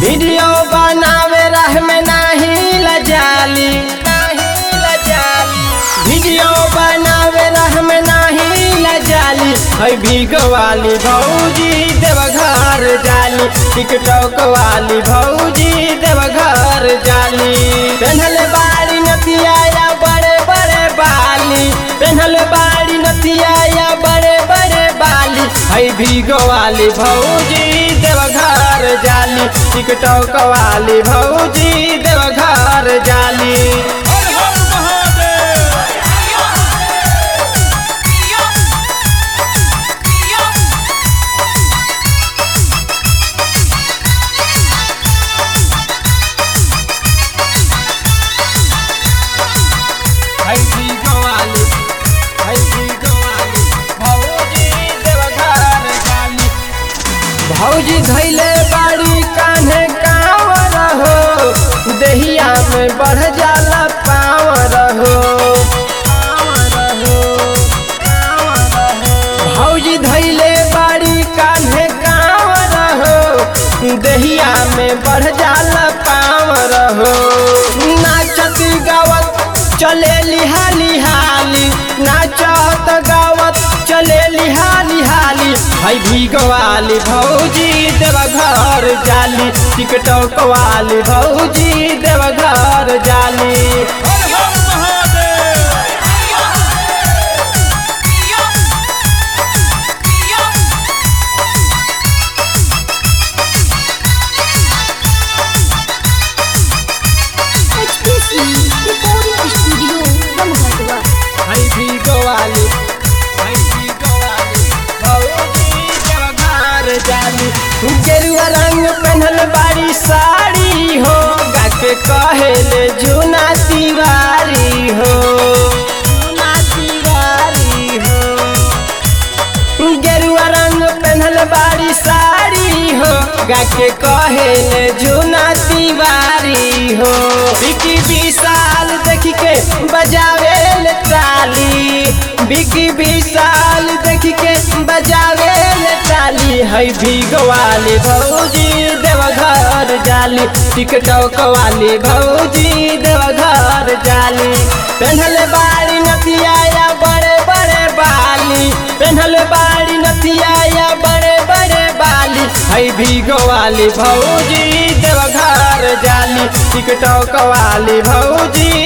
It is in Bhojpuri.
वीडियो बनावे रह में नाही लजाली नाही लजाली वीडियो बनावे रह में नाही लजाली है भीगो वाली भौजी देवघर जाली टिकटॉक वाली भौजी देवघर जाली पेन्हल बाड़ी नतिया या बड़े बड़े बाली पेन्हल बाड़ी नतिया या बड़े बड़े बाली है भीगो वाली भौजी देवघर जाली टिकटॉक वाली भौजी देवघर जाली हर हर महादेव है भीगो वाली है भीगो वाली भौजी देवघर जाली भौजी धैले बाड़ी कान्हे कांवर हो देहिया में बढ़ जाला पावर हो भौजी धैले बाड़ी कान्हे कांवर हो देहिया में बढ़ जाला पावर हो नाचत गावत चले लिहाली हाली नाचत गावत चले लिहाली हाली है भीगो वाली भौजी देवघर जाली टिकटॉक वाली भौजी देवघर जाली हर हर Mahadev HPC Recording Studio Ramghadwa. है भीगो वाली है भीगो वाली भौजी देवघर जाली गेरुआ रंग पहनल बाड़ी साड़ी हो गाके कहेले जूना तिवारी हो जूना तिवारी हो गेरुआ रंग पहनल बाड़ी साड़ी हो गाके कहेले जूना तिवारी हो बिकी विशाल देख के बजावे ले ताली बिकी विशाल देख के बजावे ले ताली है भीगो वाली भौजी देवघर जाली टिकटॉक वाली भौजी देवघर जाली पहनल बाड़ी नतिया या बड़े बड़े बाली पहनल बाड़ी नतिया या बड़े बड़े बाली है भीगो वाली भौजी देवघर जाली टिकटॉक वाली भौजी